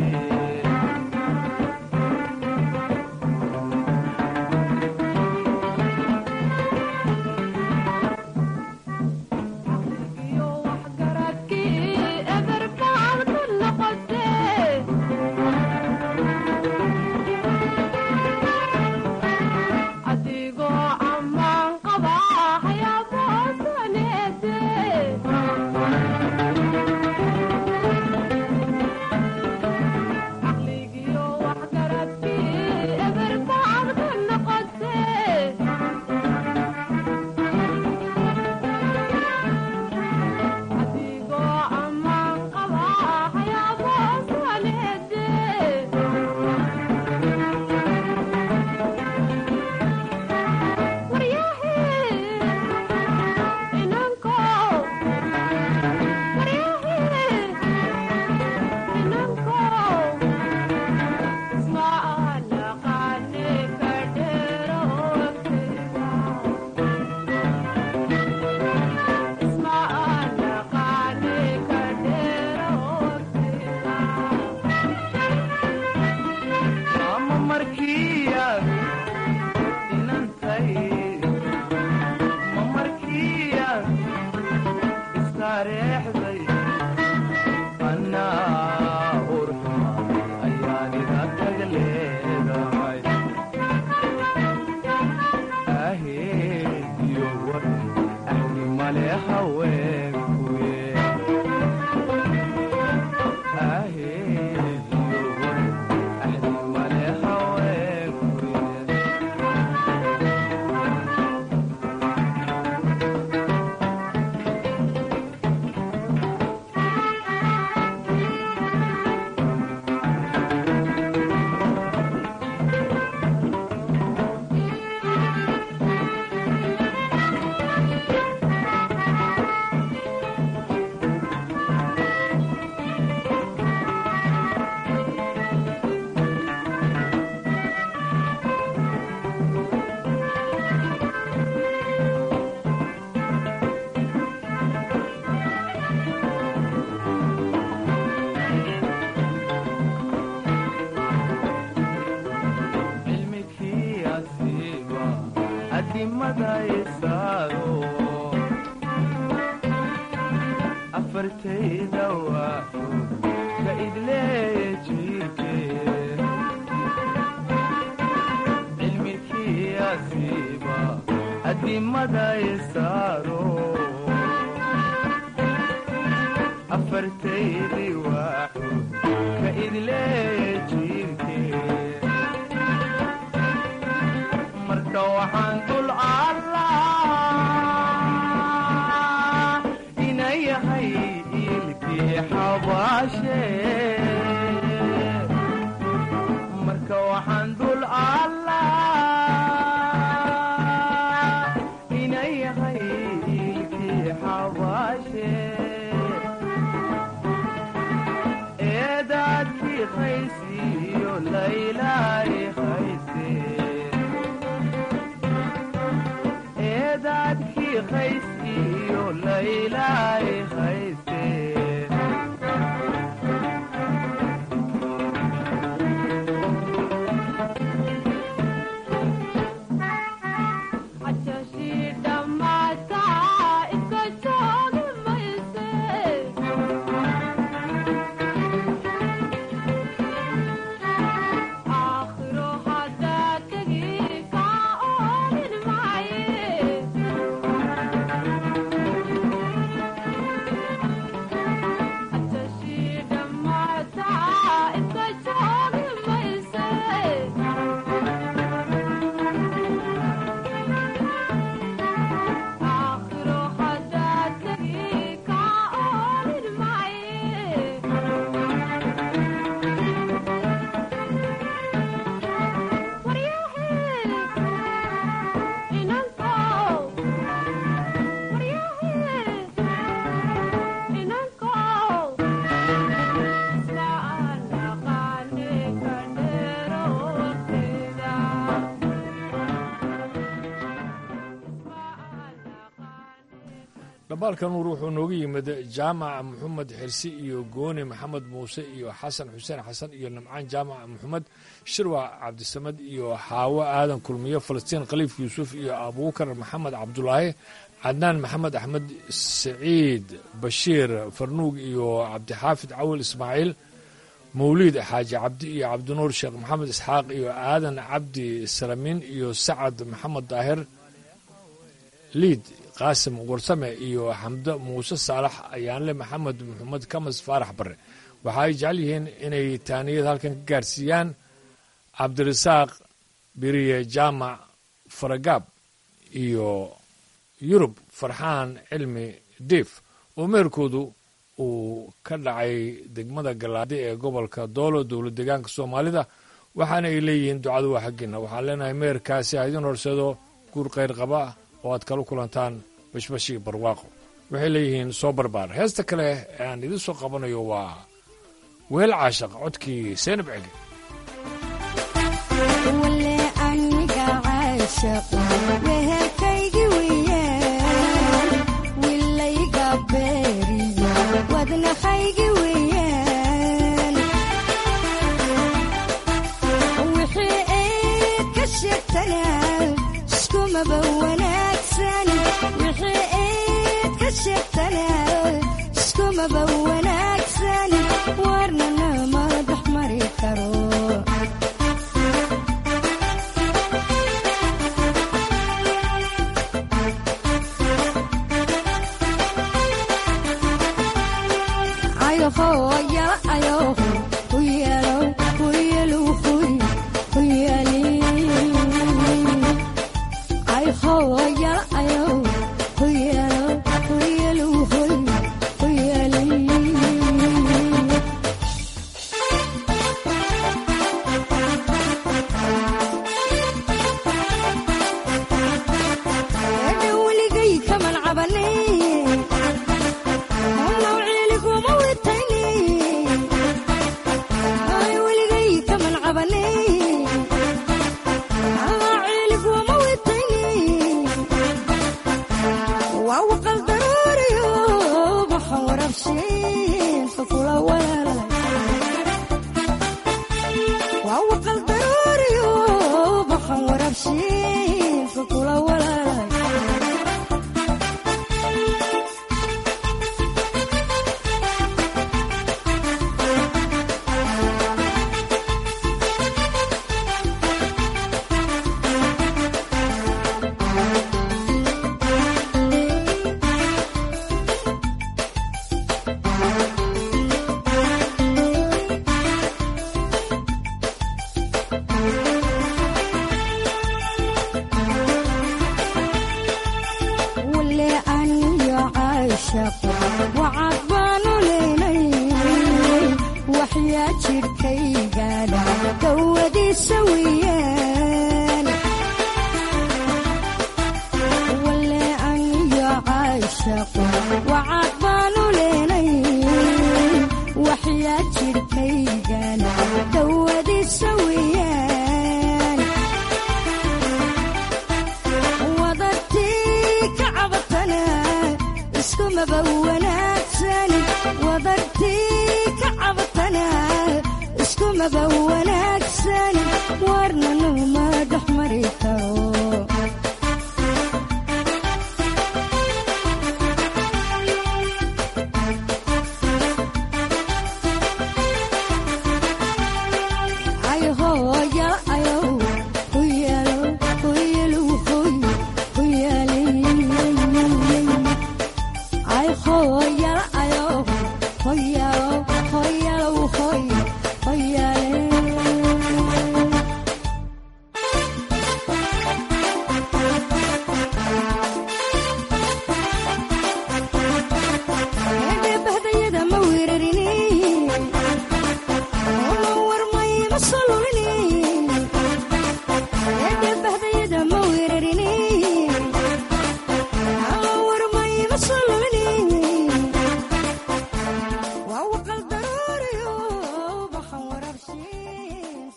adigoo ammaan qaba hayaaboosaneete caqligiyo waxgaradkii eberbaad ka noqote adigoo ammaan qaba hayaaboosaneete ama markiiad inantay ma markiiad istareexday annaa urxuma ayaan ida tag leedahay aheediyo war axdi male haweenkuye aheediyo war axdi male haweenkuye cilmikii asiiba adimada isaado afartayda waaxo ka idleeye jiirke cilmikii asiiba adimada isaado afartaydi waaxo ka idleeye jiirke marka waxaan dul allah ina yahay ilkii xabaashe marka waxaan dul allah ina yahay ilkii xabaashe eedaadkii qaysiyo laylaayi qayse eedaadkii qays iyo laylaayi qayse cajashii dhammaata iska joogi mayse dabaalka nuur wuxuu nooga yimid jaamac maxamed xirsi iyo gooni maxamed muuse iyo xasan xuseen xasan iyo nimcaan jaamac maxamed shirwac cabdisamad iyo xaawo aadan kulmiyo falastiin khaliif yuusuf iyo abuukar maxamed cabdulaahi cadnaan maxamed axmed saciid bashiir farnuug iyo cabdixaafid cawil ismaaciil mawliid xaaji cabdi iyo cabdinuur sheekh maxamed isxaaq iyo aadan cabdi salamiin iyo sacad maxamed daahir liid qaasim warsame iyo xamdo muuse saalax ayaanle maxamed maxamed kamas faarax bare waxa ay jecel yihiin inay taaniyad halkan ka gaarsiiyaan cabdirasaaq biriye jaamac faragaab iyo yurub farxaan cilmi diif oo meherkoodu uu ka dhacay degmada galaadi ee gobolka doolo dowlad deegaanka soomaalida waxaana ay leeyihiin ducadu waa xaggiina waxaan leenahay meherkaasi ha idin horseedo guur khayr qaba oo aad kala kulantaan bashbashii barwaaqo waxay leeyihiin soo barbaar heesta kale ee aan idin soo qabanayo waa weel caashaq codkii seenab cege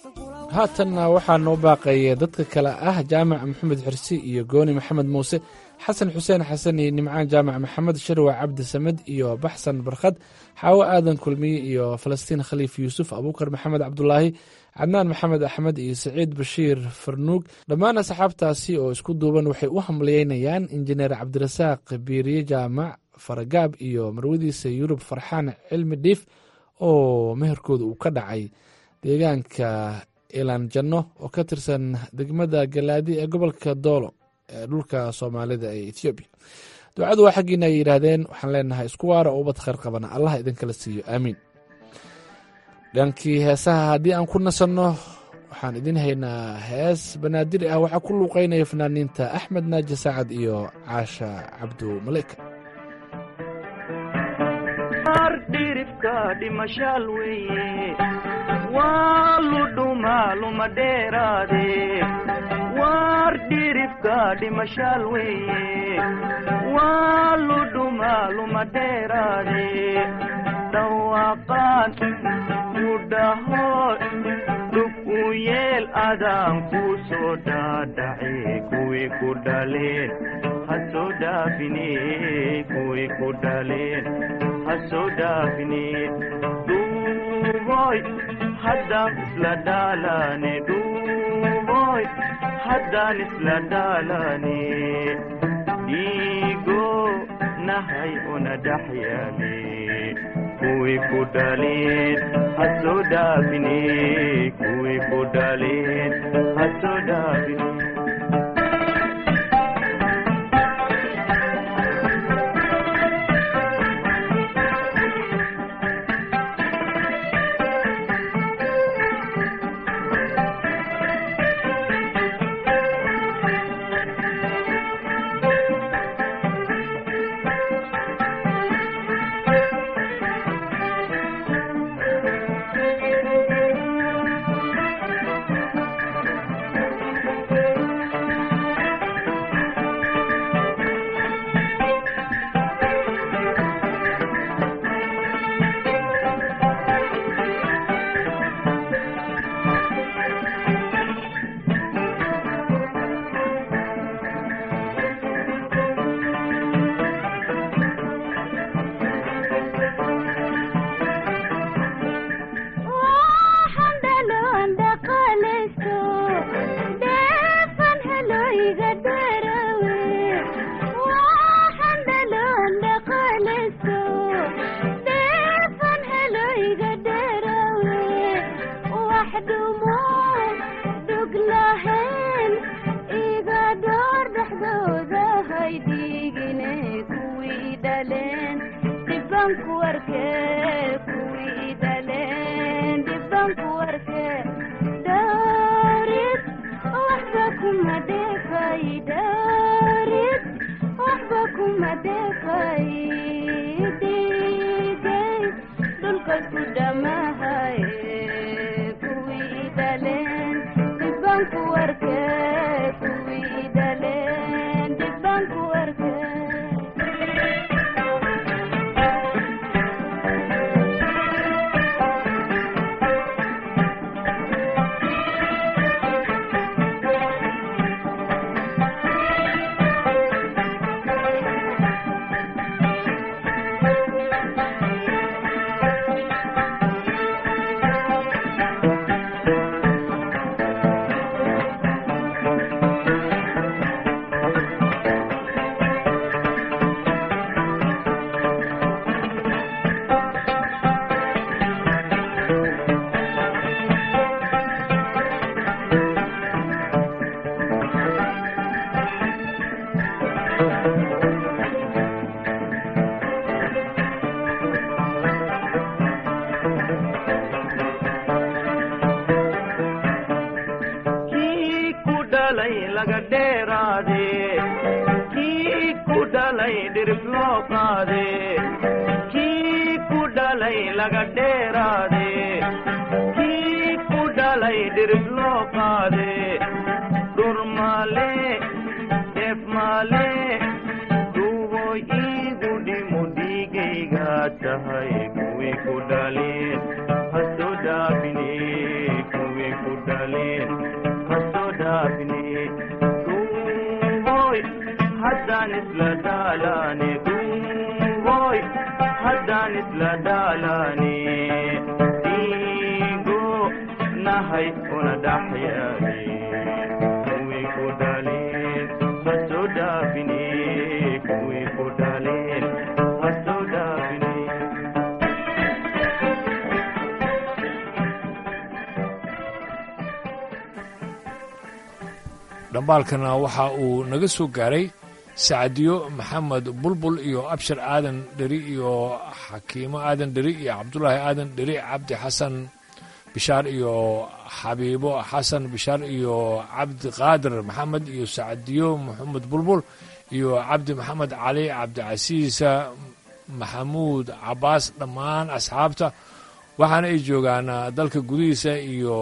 haatanna waxaa noo baaqeeya dadka kale ah jaamac maxamed xirsi iyo gooni maxamed muuse xasan xuseen xasan iyo nimcaan jaamac maxamed sharwa cabdi samed iyo baxsan barkhad xaawo aadan kulmiye iyo falastiin khaliif yuusuf abuukar maxamed cabdulaahi cadnaan maxamed axmed iyo saciid bashiir farnuug dhammaan asxaabtaasi oo isku duuban waxay u hamliyeynayaan injineer cabdirasaaq biiriye jaamac faragaab iyo marwadiisa yurub farxaan cilmi dhiif oo meherkooda uu ka dhacay deegaanka ilaan janno oo ka tirsan degmada galaadi ee gobolka doolo ee dhulka soomaalida ee ethoobiya ducadu waa xaggiina ay yidhaahdeen waxaan leenahay isku waara oo ubad khayr qabana allah idinkala siiyo aamiin dhankii heesaha haddii aan ku nasanno waxaan idin haynaa hees banaadir ah waxaa ku luuqeynaya fanaaniinta axmed naaji sacad iyo caasha cabdu maleyka dhirifka dhimashaal weeye waa ludhuma luma dheeraade waar dhirifka dhimashaal weeye waa ludhuma luma dheeraade dhawaaqaan ku dhaho dhug u yeel adaan ku soo dhaadhace kuwii ku dhaleen ha soo dhaafine kuwii ku dhaleen ha soo dhaafine dhuuboy haddaan isla dhaalane dhuuboy haddaan isla dhaalane dhiigo nahay una dhex yaale kuwii ku dhaleen ha soo dhaafine kuwii ku dhaleen ha soo dhaafine haddaan dhaxyaani dhiigo nahay una dhaxyaani kuwii ku dhaleen ha soo dhaafine kuwii ku dhaleen ha soo dhaafine dhambaalkana waxa uu naga soo gaaray sacadiyo maxamed bulbul iyo abshir aadan dheri iyo xakiimo aadan dheri iyo cabdulaahi aadan dheri cabdi xasan bishaar iyo xabiibo xasan bishaar iyo cabdiqaadir maxamed iyo sacadiyo maxamed bulbul iyo cabdi maxamed cali cabdicasiisa maxamuud cabaas dhammaan asxaabta waxaana ay joogaan dalka gudihiisa iyo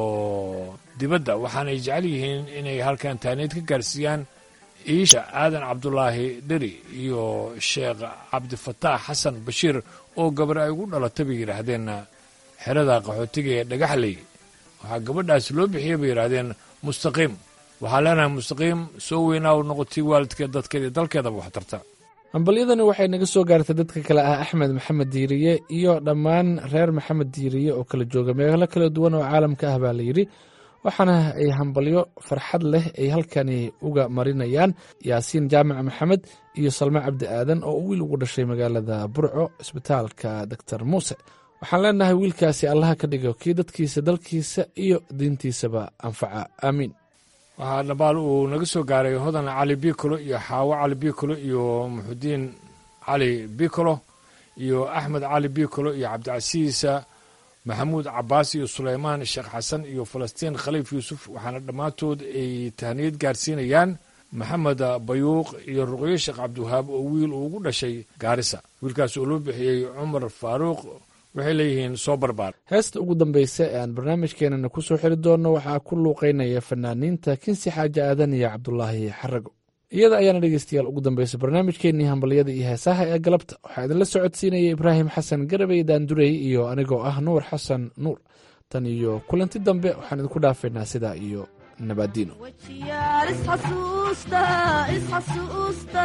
dibadda waxaana ay jecel yihiin inay halkan taaneed ka gaarsiiyaan iisha aadan cabdulaahi dheri iyo sheekh cabdifataax xasan bashiir oo gabar ay ugu dhalatay bay yidhaahdeen xerada qaxootiga ee dhagaxley waxaa gabadhaas loo bixiyey bay yidhaahdeen mustaqiim waxaa leenahay mustaqiim soo weynaa u noqotay waalidkeed dadkeeda iyo dalkeedaba wax tarta hambalyadani waxay naga soo gaartay dadka kale ah axmed maxamed diiriye iyo dhammaan reer maxamed diiriye oo kala jooga meelo kala duwan oo caalamka ah baa layidhi waxaana ay hambalyo farxad leh ay halkani uga marinayaan yaasiin jaamac maxamed iyo salme cabdi aadan oo wiil ugu dhashay magaalada burco isbitaalka doctor muuse waxaan leenahay wiilkaasi allaha ka dhigo kii dadkiisa dalkiisa iyo diintiisaba anfaca aamiin waxaa dhabaal uu naga soo gaaray hodan cali bikolo iyo xaawo cali bikolo iyo muxudiin cali bikolo iyo axmed cali bikolo iyo cabdicasiisa maxamuud cabaas iyo suleymaan sheekh xasan iyo falastiin khaliif yuusuf waxaana dhammaantood ay tahniyad gaarsiinayaan maxamed bayuuq iyo ruqyo sheekh cabdiwahaab oo wiil uu ugu dhashay gaarisa wiilkaas oo loo bixiyey cumar faaruuq waxay leeyihiin soo barbaar heesta ugu dambeysa ee aan barnaamijkeenana ku soo xiri doonno waxaa ku luuqeynaya fanaaniinta kinsi xaaji aadan iyo cabdulaahi xarago iyada ayaana dhegeystayaal ugu dambeysa barnaamijkeenii hambalyada iyo heesaha ee galabta waxaa idinla socodsiinaya ibraahim xasan garabey daandurey iyo anigoo ah nuur xasan nuur tan iyo kulanti dambe waxaan idinku dhaafaynaa sidaa iyo nabadiino wajiyaal isxasuusta isxasuusta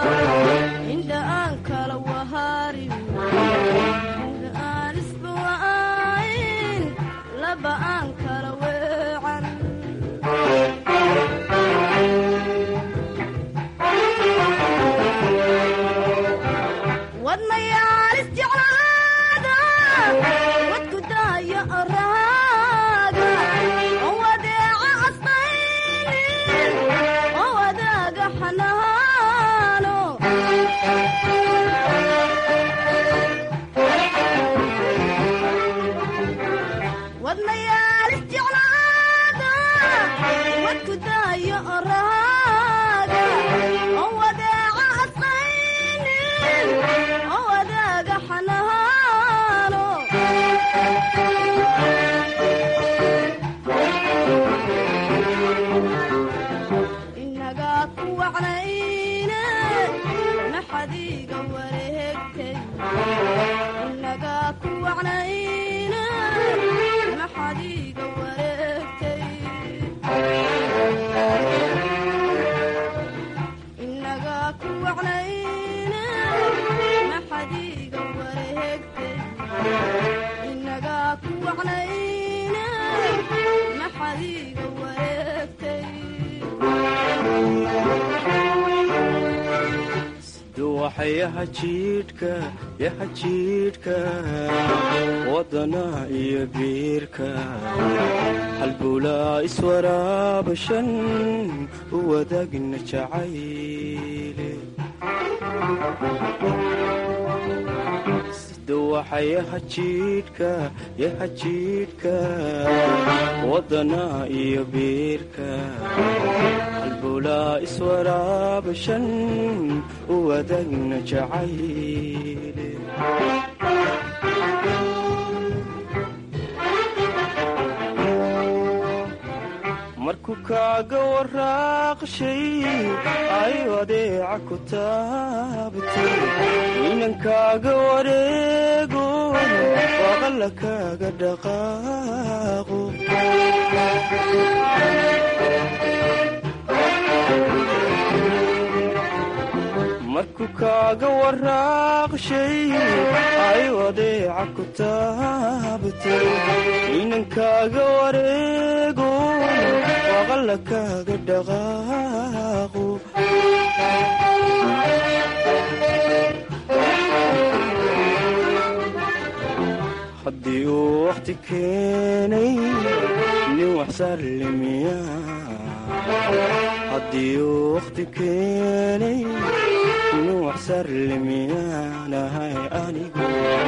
indha aan kala waharin indha aan isbawa'ayn laba aan kala weecan wadnayaal isjeclaada wadku daaya araaga oo wadeeca asqaynin oo wadaaga xanaano wadnayaal isjeclaada wadku daaya araaga oo wadeeca asqaynin oo wadaaga xanaano inagaa ku wacnayne maxadiiga wareegtay inagaa ku wacnayne maxadiiga wareegtay inagaa ku wacnayne maxadiiga wareegtay inagaa ku wacnayne maxadiiga wareegtay duwaxa yaha jiidhka yaha jiidhka wadana iyo biirka halbowlaa iswaraabashan u wadaagna jacayle duwaxa yaha jiidhka yaha jiidhka wadana iyo biirka halbowlaa iswaraabashan u wadaagna jacayle markuu kaaga waraaqshay ayu adeeca ku taabtay inankaaga wareego waaqalla kaaga dhaqaaqo markuu kaaga waraaqshay ay wadeeca ku taabtay inankaaga wareego waqalla kaaga dhaqaaqo haddii uu wakhti keenay nin wax sallimiya haddii uu wakhti keenay nin wax sarlimiyanahay anigu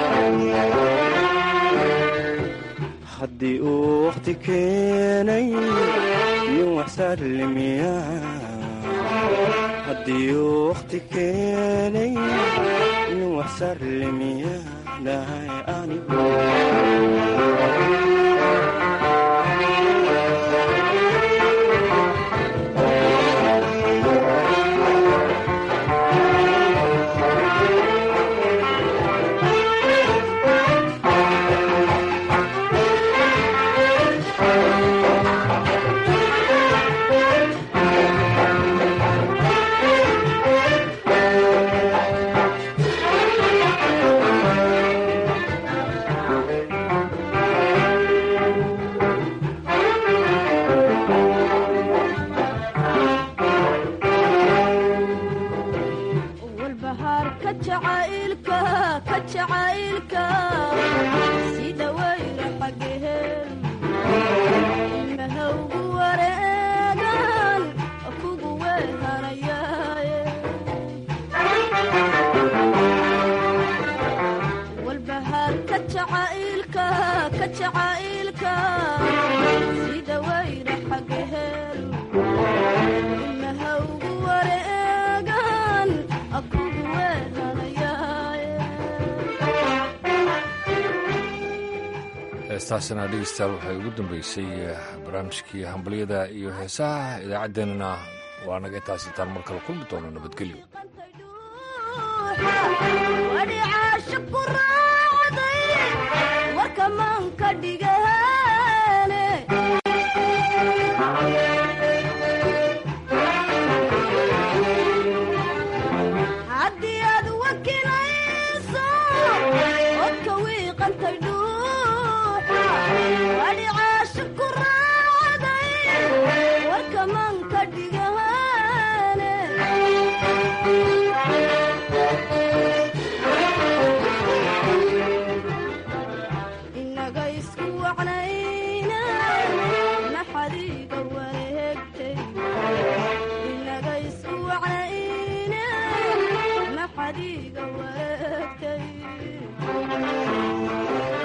haddii uu wakhti keenay nin wax sarlimiya haddii uu wakhti keenay nin wax sarlimiyanahay anigu walbahaarka jacaylka ka jacaylka sida weyla xageheen ilmahawgu wareegan kugu weehanayaaye walbahaarka jacaylka ka jacaylka sida weyla xageheen ilmahawgu wareegan kugu weehanayaaye heestaasina dhegeystayaal waxay ugu dambeysay barnaamijkii hambalyada iyo heesaha idaacaddeenana waa naga intaas intaan mar kale kulmi doono nabadgelyo wadhicaasha ku raacday warka maanka dhigaane haddii aad wakilayso odka wiiqantay